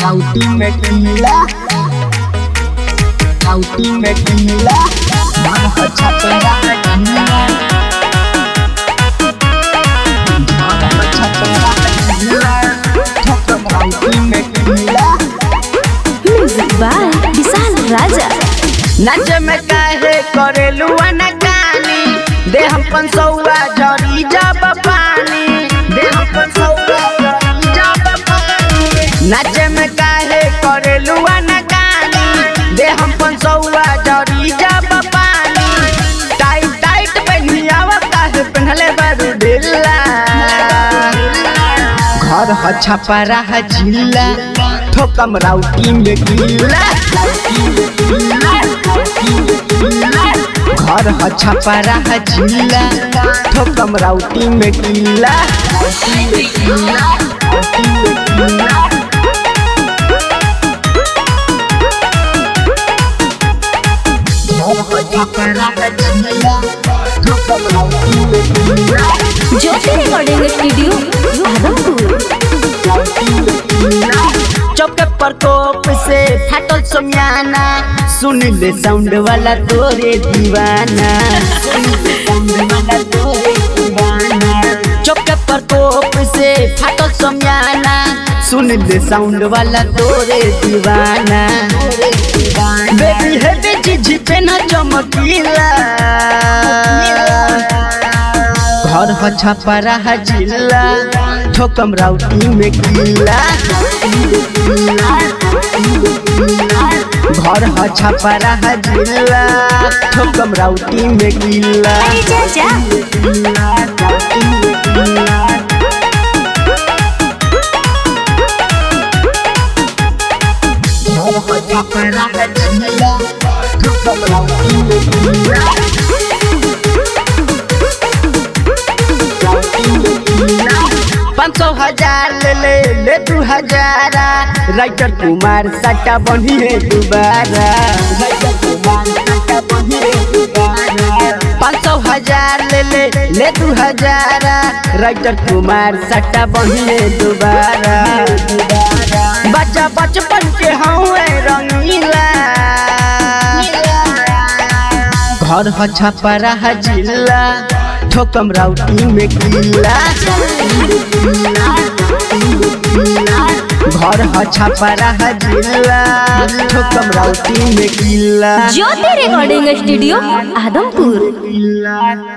Ultimate Mila Ultimate Mila Mana chapera Mila Mana chapera Mila Ultimate Mila music by Vishal Raja नाच में काहे करेलू अनकानी दे हम पंसौआ जरी जब पानी दे हम पंसौआ जरी जब पानी नाच में काहे करेलू अनकानी दे हम पंसौआ जरी जब पानी टाइट टाइट पहनियावा काहे पहनले बारू ढिल्ला घर ह छपरा ह जिल्ला ठोकम राउटी में गिल्ला घर ह छपरा ह जिल्ला ठोकम राउटी में गिल्ला ज्योति रिकॉर्डिंग स्टूडियो आदमपुर चौके पर कोप से फाटल सोमियाना सुन ले साउंड वाला तोरे दीवाना चौके पर कोप से फाटल सोमियाना सुन ले साउंड वाला तोरे दीवाना बेबी है बेची झिपे ना चमकीला घर ह छपरा ह जिल्ला ठोकम राउटी में गिल्ला घर ह छपरा ह जिल्ला ठोकम राउटी में गिल्ला अरे चाचा पाँच सौ हजार ले ले ले दू हजारा राइटर कुमार सट्टा बनी है दोबारा पाँच सौ हजार ले ले ले दू हजारा राइटर कुमार सट्टा बनी है दोबारा बच्चा बचपन के हवे रंगीला घर ह छपरा ह जिल्ला ठोकम राउटी में गिल्ला घर ह छपरा ह जिल्ला ठोकम राउटी में गिल्ला ज्योति रिकॉर्डिंग स्टूडियो आदमपुर